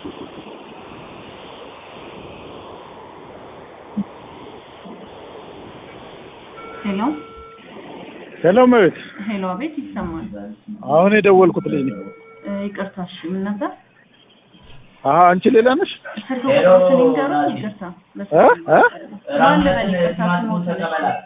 ሄሎ ሄሎ መቤት ሄሎ፣ አቤት ይሰማል። አሁን የደወልኩት ልጅ ነው። እ፣ ይቅርታ እሺ፣ ምን ነበር? አሀ አንቺ ሌላ ነሽ? ስልክ ቁጥሮትን ይንገሩኝ። ይቅርታ እ በስልክ እ ማን ልበል? ይቅርታ ስሞትን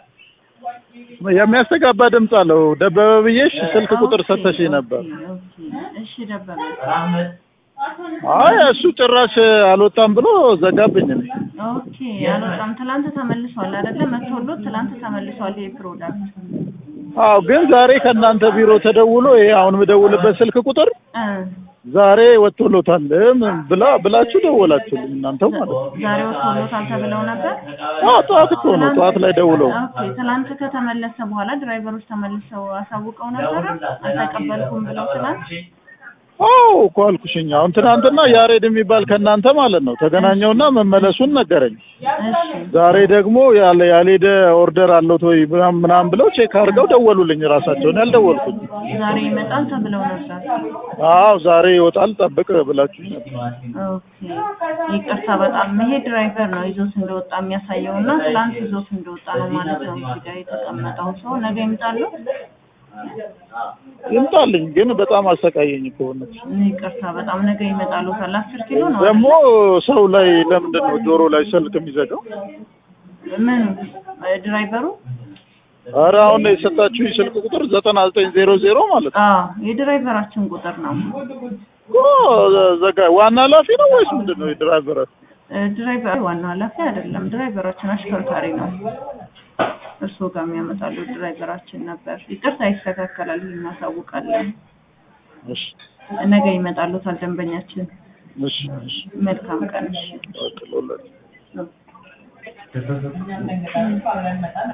የሚያስተጋባ ድምፅ አለው። ደበበ ብዬሽ ስልክ ቁጥር ሰተሽኝ ነበር። እሺ፣ ደበበ አይ እሱ ጭራሽ አልወጣም ብሎ ዘጋብኝ። እኔ ኦኬ፣ አልወጣም። ትላንት ተመልሷል አይደለ? መቶሎት ትላንት ተመልሷል ይሄ ፕሮዳክት። አዎ፣ ግን ዛሬ ከእናንተ ቢሮ ተደውሎ ይሄ አሁን የምደውልበት ስልክ ቁጥር እ ዛሬ ወጥቶሎታል ምን ብላ ብላችሁ ደወላችሁልኝ እናንተው ማለት ነው። ዛሬ ወጥቶሎታል ተብለው ነበር። አዎ ጠዋት እኮ ነው ጠዋት ላይ ደውለው ኦኬ፣ ትላንት ከተመለሰ በኋላ ድራይቨሮች ተመልሰው አሳውቀው ነበረ አልተቀበልኩም ብለው ትላንት አዎ እኮ አልኩሽኝ። አሁን ትናንትና ያሬድ የሚባል ከእናንተ ማለት ነው ተገናኘውና መመለሱን ነገረኝ። እሺ ዛሬ ደግሞ ያለ ያልሄደ ኦርደር አለው ወይ ምናምን ምናምን ብለው ቼክ አድርገው ደወሉልኝ። ራሳቸውን ያልደወልኩኝ። ዛሬ ይመጣል ተብለው ነበር። አዎ ዛሬ ይወጣል ጠብቅ ብላችሁኝ ነበር። ኦኬ ይቅርታ፣ በጣም ይሄ ድራይቨር ነው ይዞት እንደወጣ የሚያሳየው እና ትላንት ይዞት እንደወጣ ነው ማለት ነው። እዚህ ጋር የተቀመጠው ሰው ነገ ይምጣሉ። ይምጣልኝ ግን በጣም አሰቃየኝ እኮ እውነት። ይቅርታ፣ በጣም ነገ ይመጣሉ። ካለ አስር ኪሎ ነው ደግሞ ሰው ላይ ለምንድን ነው ጆሮ ላይ ስልክ የሚዘጋው? ምን ድራይቨሩ? ኧረ አሁን የሰጣችሁ ስልክ ቁጥር ዘጠና ዘጠኝ ዜሮ ዜሮ ማለት ነው አዎ የድራይቨራችን ቁጥር ነው። እኮ ዘጋ ዋና ኃላፊ ነው ወይስ ምንድን ነው የድራይቨር? እ፣ ድራይቨር ዋናው ኃላፊ አይደለም። ድራይቨራችን አሽከርካሪ ነው። እርስዎ ጋር የሚያመጣሉ ድራይቨራችን ነበር። ይቅርታ ይስተካከላል፣ እናሳውቃለን። እሺ ነገ ይመጣሉታል ደንበኛችን። እሺ እሺ መልካም ቀን። እሺ። በቃ ለሁላችሁ